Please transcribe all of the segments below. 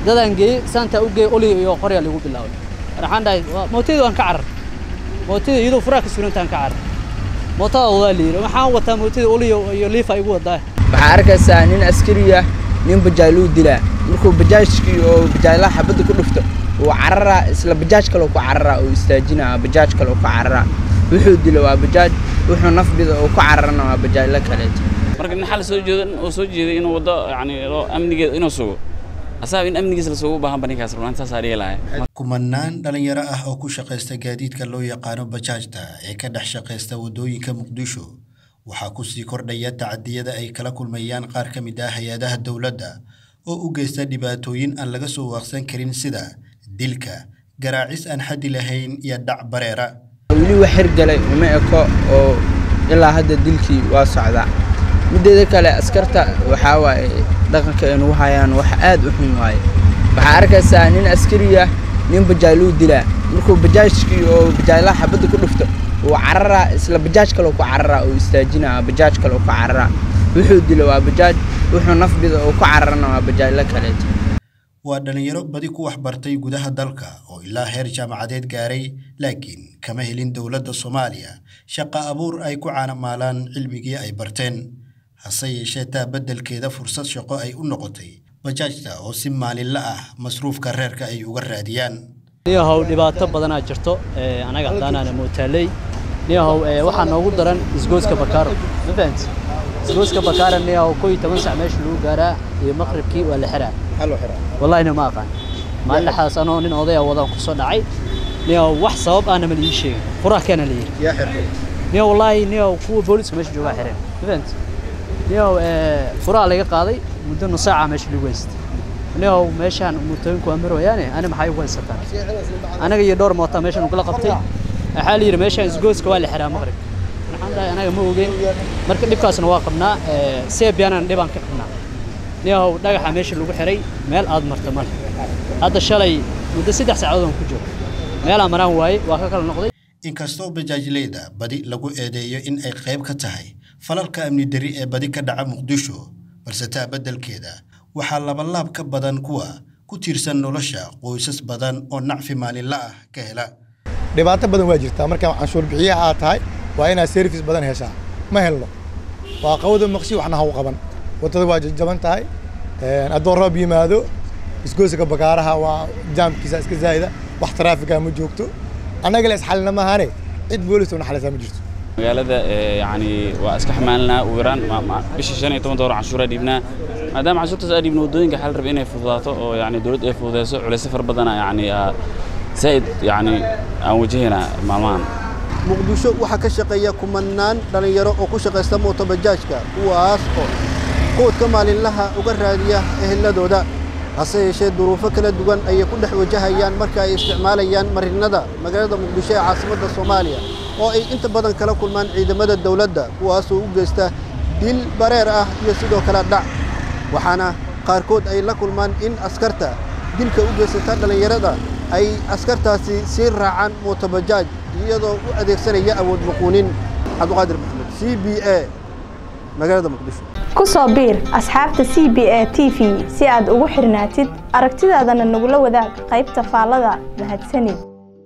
dadaan geeyey saantaa u geeyey oliga iyo qoryaa lagu bilaabay waxaan dhahay mootadii waan ka carar mootadii iyadoo furaa ka surantaan ka carar mootada wadaa la yidhi waxaan wataa mootadii oliga iyo liifa igu wadaa waxaa arkaysaa nin askari ah nin bajaajluu dilaa markuu bajaajkii oo bajaajlaha xabadda ku dhufto uu cararaa isla bajaaj kale ku cararaa uu istaajinaa bajaaj kale ku cararaa wuxuu dilo waa bajaaj wuxuu nafbida uu ku cararana waa bajaajla kaleeto marka nin xal soo jeedo oo soo jeeday inuu wado yani amnigeeda inuu sugo asaga in amnigiisa la sugo u baahan ba ninkaas runaan saasaa dhihi lahay kumanaan dhalinyaro ah oo ku shaqaysta gaadiidka loo yaqaano bajaajta ee ka dhex shaqaysta waddooyinka muqdisho waxaa ku sii kordhaya tacadiyada ay kala kulmayaan qaar ka mid ah hay-adaha dowladda oo u geysta dhibaatooyin aan laga soo waaqsan karin sida dilka garaacis aan xaddi lahayn iyo dhac bareera weli wax hirgalay uma eko oo ilaa hadda dilkii waa socdaa middeeda kale askarta waxaa waaye dhaqanka ay nagu hayaan wax aad u xun waaye waxaa arkaysaa nin askari ah nin bajaajluu dilaa markuu bajaajkii oo bajaajlaha xabadda ku dhufto uu cararaa isla bajaaj kale ku cararaa uu istaajinaa bajaaj kale ku cararaa wuxuu dilo waa bajaaj wuxuu nafbida uu ku cararana waa bajaajla kaleeto waa dhallinyaro badi ku waxbartay gudaha dalka oo ilaa heer jaamacadeed gaaray laakiin kama helin dowladda soomaaliya shaqa abuur ay ku caanamaalaan cilmigii ay barteen hase yeeshee taa beddelkeeda fursad shaqo ay u noqotay bajaajta oo si maalinla ah masruufka reerka ay uga raadiyaan niyahow dhibaato badanaa jirto anaga haddaanaana mootaaley niyahow waxaa noogu daran isgooska bakaaro ma fahanti isgooska bakaaro niyahow koo iyo toban sac meesha lagu gaaraa iyo maqribkii waa la xiraa wallahina ma aqaan maalin dhexdaas anoo nin odaya wadaan ku soo dhacay niyahow wax sabab ahna ma la ii sheegin furaha keena la yidhi niyahow wallaahi niyahow kuwa booliska meesha joogaa xireen ma fahanti niyahow furaha laga qaaday muddo nus saaca meesha lagu haystay niyahow meeshaan mootooyinku waa marwayaane ani maxay ugu haysataan anaga iyo dhowr moota meeshan ugala qabtay waxaa la yidhi meeshaan isgooska waa la xiraa maqrib waxaan dhahay anaga ma ogeyn marka dhibkaasna waa qabnaa seebiyanan dhibaan ka qabnaa niyahow dhagaxa meesha lagu xiray meel aad marta male hadda shalay muddo saddex saacadood aan ku jiro meelaan maraan waaye waa ka kala noqday inkastoo bajaajleyda badi lagu eedeeyo in ay qayb ka tahay falalka amni dari ee badi ka dhaca muqdisho balse taa beddelkeeda waxaa labalaab ka badan kuwa ku tiirsan nolosha qoysas badan oo nacfi maalinla ah ka hela dhibaato badan waa jirtaa markaa canshuur bixiyaha aad tahay waa inaad service badan heshaa ma helno waa qawda maqshi waxna ha u qaban waddada waa jajaban tahay haddoo roob yimaado isgooska bakaaraha waa jaamkiisa iska zaa'ida wax taraafika ma joogto annaga la isxalina maahane cid boolis una xalisaa ma jirto magaalada yani waa iska xamaalinaa ugu yaraan bishii shan iyo toban doolar canshuuraa dhiibnaa maadaama canshuurtaas aa dhiibna waddooyinka xal raba inay fududaato oo yani dowladda ay fududeyso culayso far badana yani zaa'id yani aan wajahaynaa maalmahan muqdisho waxaa ka shaqeeya kumanaan dhallinyaro oo ku shaqaysta mootobajaajka kuwaas oo quudka maalinlaha uga raadiya eheladooda hase yeeshee duruufo kala duwan ayay ku dhex wajahayaan marka ay isticmaalayaan marinnada magaalada muqdisho ee caasimadda soomaaliya oo ay inta badan kala kulmaan ciidamada dawladda kuwaasoo u geysta dil bareer ah iyo sidoo kale dhac waxaana qaarkood ay la kulmaan in askarta dilka u geysata dhallinyarada ay askartaasi sii raacaan mootobajaaj iyadoo u adeegsanaya awood muquunin cabdiqaadir maxamed c b a magaalada muqdisho ku soo biir asxaabta c b a t v si aad ugu xirnaatid aragtidaadana nagula wadaag qaybta faallada mahadsanid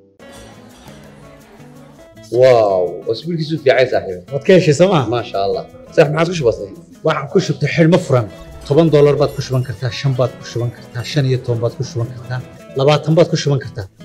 واو اسبوع كيسو في عايز صاحبي waad ka heshay sooma ما شاء الله صح ما عاد كش بسيط waxaad ku shubtay xidhmo furan toban doolar baad ku shuban kartaa shan baad ku shuban kartaa shan iyo toban baad ku shuban kartaa labaatan baad ku shuban kartaa